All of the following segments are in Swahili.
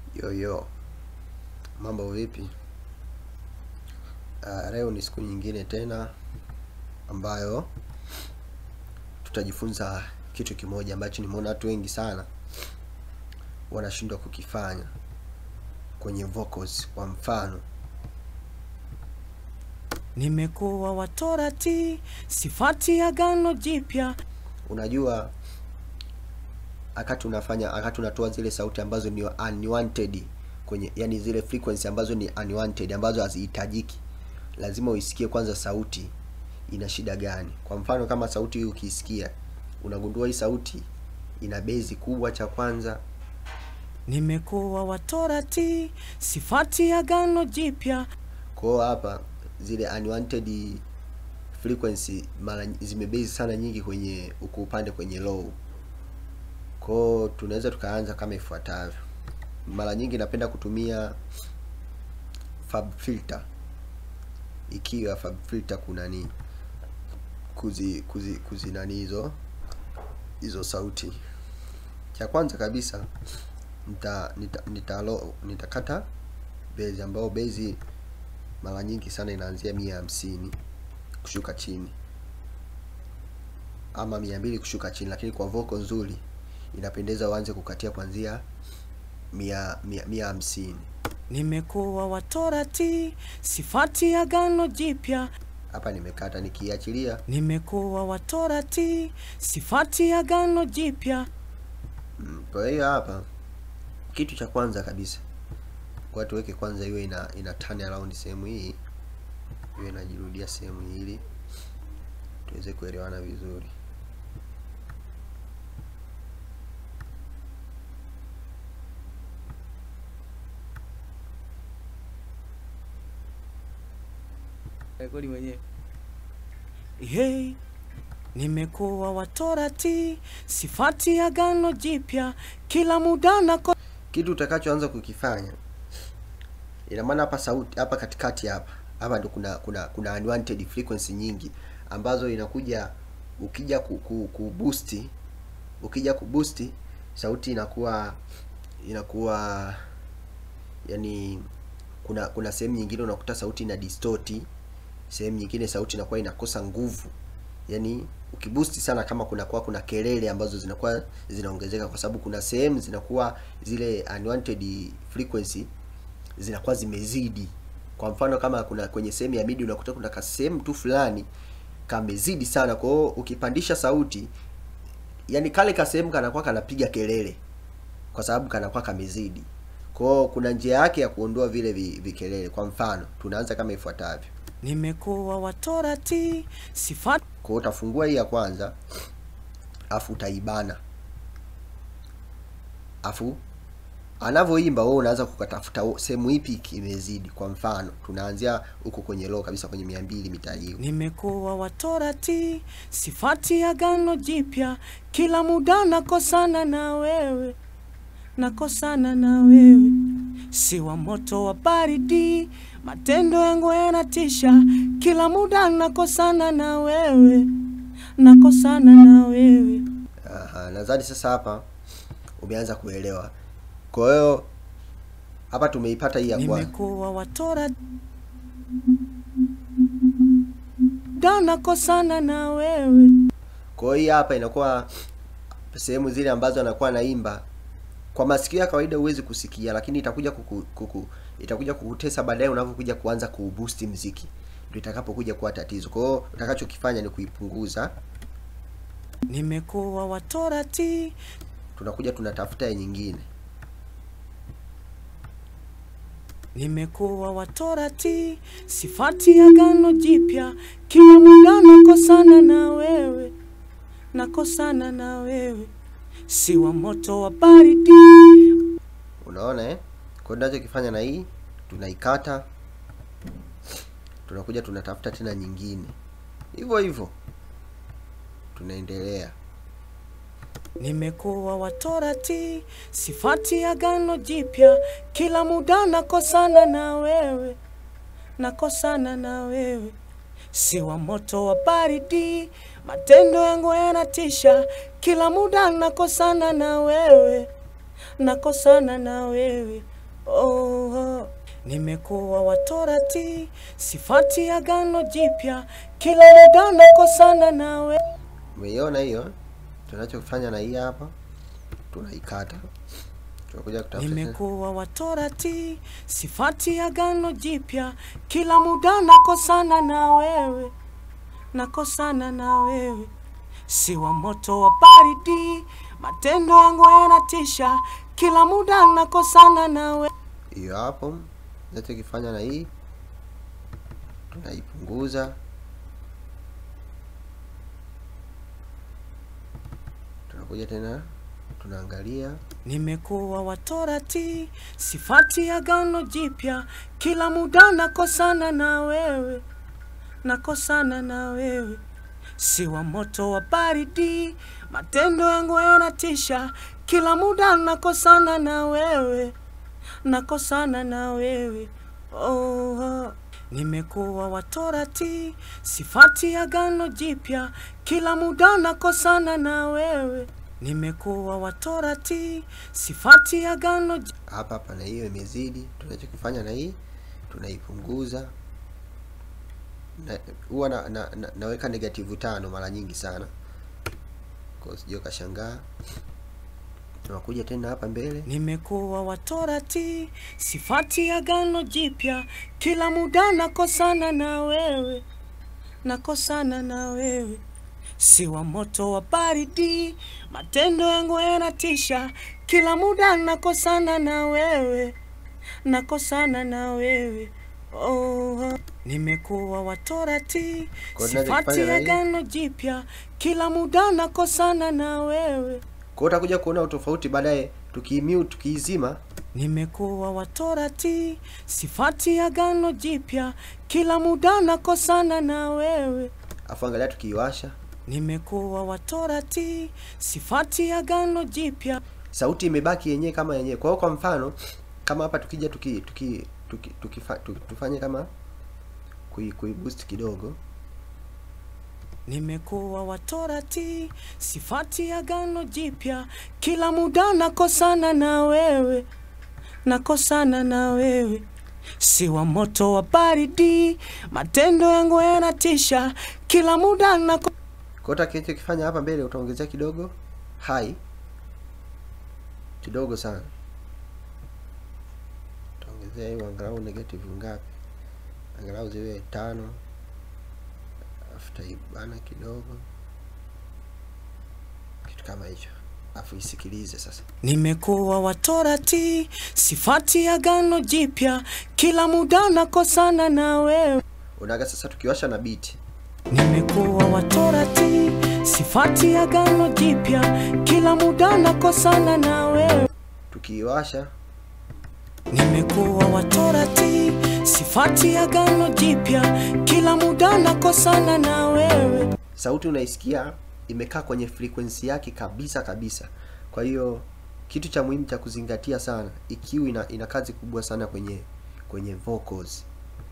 Yo yo, mambo vipi? Uh, leo ni siku nyingine tena ambayo tutajifunza kitu kimoja ambacho nimeona watu wengi sana wanashindwa kukifanya kwenye vocals. Kwa mfano, Nimekuwa wa Torati, sifati agano jipya. unajua wakati unafanya wakati unatoa zile sauti ambazo ni unwanted kwenye yani zile frequency ambazo ni unwanted ambazo hazihitajiki lazima uisikie kwanza sauti ina shida gani kwa mfano kama sauti hii ukiisikia unagundua hii sauti ina bezi kubwa cha kwanza Nimekuwa wa Torati, sifati agano jipya. kwa hiyo hapa zile unwanted frequency mara ny- zimebezi sana nyingi kwenye uko upande kwenye low kwao tunaweza tukaanza kama ifuatavyo mara nyingi napenda kutumia fab filter ikiwa fab filter kuna nini kuzi kuzi kuzi nani hizo hizo sauti cha kwanza kabisa nita nita nitalo nitakata bezi ambao bezi mara nyingi sana inaanzia mia hamsini kushuka chini ama mia mbili kushuka chini lakini kwa voko nzuri inapendeza uanze kukatia kuanzia mia mia mia hamsini Nimekuwa wa Torati, sifati agano jipya. hapa nimekata nikiachilia Nimekuwa wa Torati, sifati agano jipya. Mm, kwa hiyo hapa kitu cha kwanza kabisa kwa tuweke kwanza iwe ina ina turn around sehemu hii iwe inajirudia sehemu hii ili tuweze kuelewana vizuri rekodi mwenyewe Hey, nimekuwa wa Torati, sifati agano jipya. Kila muda nako kitu utakachoanza kukifanya ina maana hapa sauti hapa katikati hapa hapa ndo kuna kuna kuna unwanted frequency nyingi ambazo inakuja ukija ku, ku, ku boost ukija ku boost sauti inakuwa inakuwa yani kuna kuna sehemu nyingine unakuta sauti ina distort sehemu nyingine sauti inakuwa inakosa nguvu yani ukiboost sana kama kunakuwa kuna kelele ambazo zinakuwa zinaongezeka kwa sababu kuna sehemu zinakuwa zile unwanted frequency zinakuwa zimezidi kwa mfano kama kuna kwenye sehemu ya midi unakuta kuna kasehemu tu fulani kamezidi sana kwa hiyo ukipandisha sauti yani kale kasehemu kanakuwa kanapiga kelele kwa sababu kanakuwa kamezidi kwa hiyo kuna njia yake ya kuondoa vile vi- vikelele kwa mfano tunaanza kama ifuatavyo nimekuwa wa Torati, sifati kwa hiyo utafungua hii ya kwanza afu utaibana afu anavyoimba wewe unaanza kukatafuta wo- sehemu ipi kimezidi kwa mfano tunaanzia huko kwenye low kabisa kwenye mia mbili mita hiyo nimekuwa wa Torati, sifati agano jipya. Kila muda nakosana na wewe, nakosana na wewe, si wa moto wa baridi, matendo yangu yanatisha. Kila muda nakosana na wewe, nakosana na wewe. Aha, nadhani sasa hapa umeanza kuelewa kwa hiyo hapa tumeipata hii ya kwanza nimekuwa wa Torati, da nakosana na wewe. kwa hiyo hii hapa inakuwa sehemu zile ambazo anakuwa anaimba kwa masikio ya kawaida huwezi kusikia lakini itakuja kuku, kuku itakuja kukutesa baadaye unavyokuja kuanza kuuboost mziki ndio itakapokuja kuwa tatizo kwa hiyo utakachokifanya ni kuipunguza Nimekuwa wa Torati, tunakuja tunatafuta ya nyingine nimekuwa wa Torati, sifati agano jipya. Kila muda nakosana na wewe, nakosana na wewe, si wa moto wa baridi. unaona eh kwa hiyo tunachokifanya na hii tunaikata tunakuja tunatafuta tena nyingine hivyo hivyo tunaendelea Nimekuwa wa Torati, sifati agano jipya. Kila muda nakosana na wewe, nakosana na wewe, si wa moto wa baridi. Matendo yangu yanatisha, kila muda nakosana na wewe, nakosana na wewe. oh, nimekuwa watorati, sifati agano jipya, kila muda nakosana nawe. Umeiona hiyo? Tunachofanya na hii hapa, tunaikata, tunakuja kutafuta tena. Nimekuwa watorati, sifati agano jipya, kila muda nakosana na wewe, nakosana na wewe, si wa moto wa baridi, matendo yangu yanatisha, kila muda nakosana na wewe. hiyo hapo. Tunachokifanya na hii, tunaipunguza, tunakuja tena, tunaangalia Nimekuwa watorati, sifati agano jipya, kila muda nakosana na wewe, nakosana na wewe, si wa moto wa baridi, matendo yangu yanatisha, kila muda nakosana na wewe, nakosana na wewe oh, oh. Nimekuwa watorati, sifati agano jipya, kila muda nakosana na wewe. Nimekuwa watorati, sifati agano ji- hapa hapa, na hiyo imezidi. Tunachokifanya na hii, tunaipunguza na huwa na, na, na, naweka negative tano mara nyingi sana, kwa sijui kashangaa. Tunakuja tena hapa mbele Nimekuwa watorati, sifati agano jipya, kila muda nakosana na wewe, nakosana na wewe, si wa moto wa baridi, matendo yangu yanatisha, kila muda nakosana na wewe, nakosana na wewe oh. Nimekuwa watorati, Kwa hiyo sifati tunachokifanya na hii- agano jipya, kila muda nakosana na wewe Kwa hiyo utakuja kuona utofauti baadaye tukiimute tukiizima Nimekuwa watorati, sifati agano jipya, kila muda nakosana na wewe. afu angalia tukiiwasha Nimekuwa watorati, sifati agano jipya. sauti imebaki yenyewe kama yenyewe. Kwa hiyo kwa mfano kama hapa tukija tuki tuki tuki, tukifa, tuki tufanye kama kui, kui boost kidogo Nimekuwa watorati, sifati agano jipya, kila muda nakosana na wewe, nakosana na wewe, si wa moto wa baridi, matendo yangu yanatisha, kila muda nako kwa hiyo utakachokifanya hapa mbele utaongezea kidogo high kidogo sana, utaongezea hiyo angalau negative ngapi, angalau ziwe tano, afu taibana kidogo, kitu kama hicho, afu isikilize sasa. Nimekuwa watorati, sifati agano jipya, kila muda nakosana na wewe. Unaga sasa tukiwasha na beat Nimekuwa watorati, sifati agano jipya, kila muda nakosana na wewe. tukiiwasha Nimekuwa watorati, sifati agano jipya, kila muda nakosana na wewe. sauti unaisikia imekaa kwenye frequency yake kabisa kabisa. Kwa hiyo kitu cha muhimu cha kuzingatia sana, EQ ina, ina kazi kubwa sana kwenye kwenye vocals,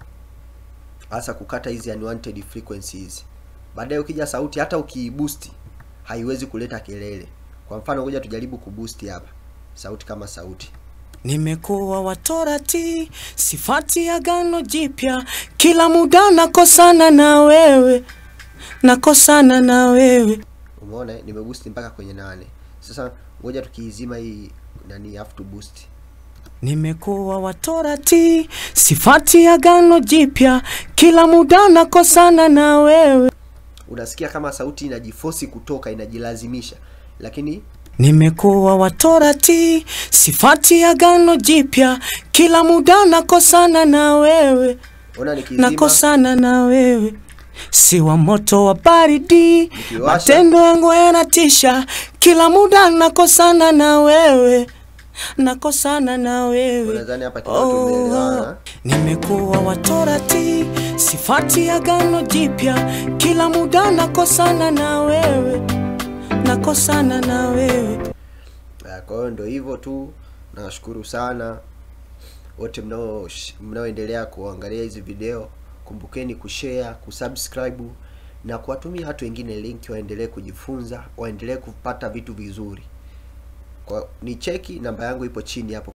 hasa kukata hizi unwanted frequencies. Baadaye ukija sauti, hata ukiiboost haiwezi kuleta kelele. Kwa mfano, ngoja tujaribu kuboost hapa sauti kama sauti Nimekuwa watorati, sifati agano jipya, kila muda nakosana na wewe, nakosana na wewe. Umeona, eh? nimeboost mpaka kwenye nane. Sasa ngoja tukiizima hii nani, have to boost Nimekuwa watorati, sifati agano jipya, kila muda nakosana na wewe. unasikia kama sauti inajifosi kutoka inajilazimisha, lakini Nimekuwa watorati, sifati agano jipya, kila muda nakosana na wewe, ona nikizima nakosana na wewe, si wa moto wa baridi, Nikiwasha. matendo yangu yanatisha, kila muda nakosana na wewe, nakosana na wewe. unadhani hapa kidogo tumeelewana. Nimekuwa watorati, sifati agano jipya, kila muda nakosana na wewe, nakosana na wewe. Ah, Kwa hiyo ndio hivyo tu, nawashukuru sana wote mnao mnaoendelea kuangalia hizi video. Kumbukeni kushare, kusubscribe na kuwatumia watu wengine link waendelee kujifunza, waendelee kupata vitu vizuri. Kwa ni cheki, namba yangu ipo chini hapo.